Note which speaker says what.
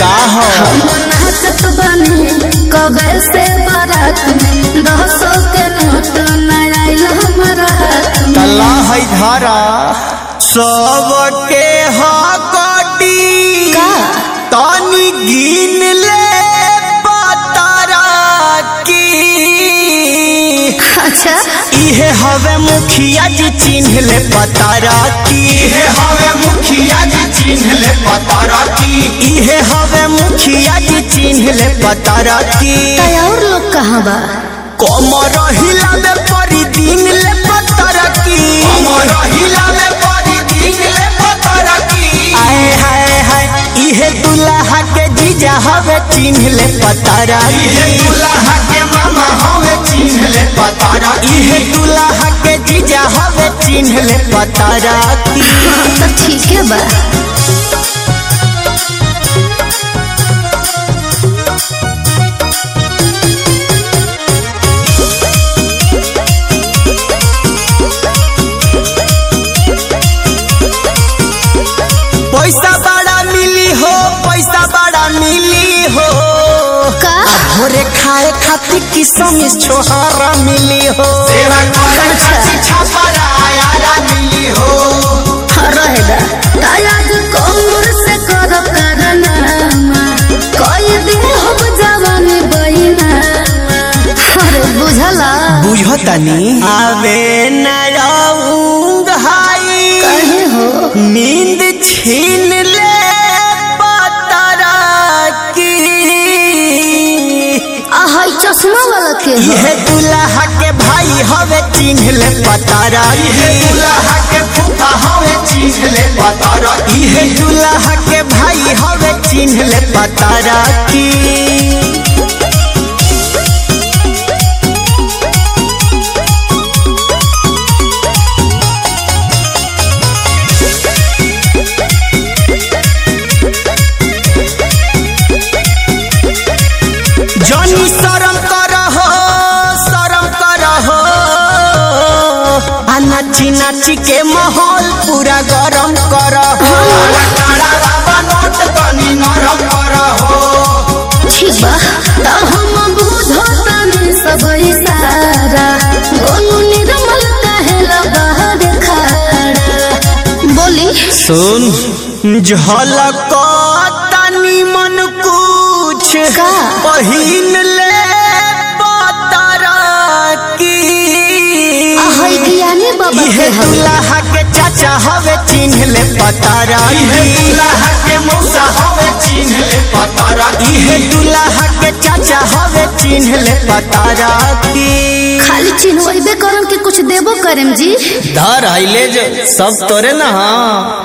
Speaker 1: का हो
Speaker 2: नाचत बनी कबे से बारात में दसो के नोट न आइल हमारा हाथ में
Speaker 1: तला है धारा सबके हकटी
Speaker 2: का?
Speaker 1: तनी गिन ले पतारा की
Speaker 2: अच्छा
Speaker 1: इहे हवे मुखिया जी चिन्ह ले पतारा की इहे हवे मुखिया जी चिन्ह ले पतारा की इहे हवे मुखिया जी चिन्ह ले पतारा की
Speaker 2: कई और लोग कहाँ बा
Speaker 1: कमर हिला में परी दिन ले पतारा की कमर हिला में परी दिन ले पतारा की आए हाय हाय इहे दुल्हा के जीजा हवे चिन्ह ले पतारा इहे दुल्हा के मामा हवे चिन्ह ले पतारा इहे दुल्हा के जीजा हवे चिन्ह ले पतारा की
Speaker 2: तो ठीक है बा
Speaker 1: पैसा बड़ा मिली हो पैसा बड़ा मिली हो
Speaker 2: का
Speaker 1: भोरे खाए खातिर किसम छोहारा मिली हो सेवा करे खातिर छापारा आयारा मिली हो
Speaker 2: रहेगा तायाज कमर से कर करनामा कोई दिन हम जवानी बहिना अरे बुझला
Speaker 1: बुझतानी आवे न रहूंग हाई
Speaker 2: कहे हो
Speaker 1: नींद छीन ले पतरा की
Speaker 2: आहा ई चश्मा वाला के हो
Speaker 1: यह दुल्हा के भाई हवे चिन्ह ले पतारा यह दुल्हा के फूफा हवे चिन्ह ले पतारा यह दुल्हा के भाई हवे चिन्ह ले पतारा की जनी शरम करहो शरम करहो आ नाची नाची के माहौल पूरा गरम करहो नोट तनी नरम करहो
Speaker 2: ठीक बा तब हम बुझतानी सब इशारा गोनू निर्मल कहेला बाहर खड़ा बोली
Speaker 1: सुन झलक तनी मन कुछ
Speaker 2: का?
Speaker 1: पहिन ले पतरा की
Speaker 2: आहा ई ज्ञानी बाबा
Speaker 1: इहे
Speaker 2: के हवे
Speaker 1: दुल्हा के चाचा हवे चिन्ह ले पतारा इहे दुल्हा के मौसा हवे चिन्ह ले पतारा इहे दुल्हा के चाचा हवे चिन्ह ले पतारा की
Speaker 2: खाली चिन्हबे करम के कुछ देबो करम जी
Speaker 1: धर आइले जो सब तोरे ना हाँ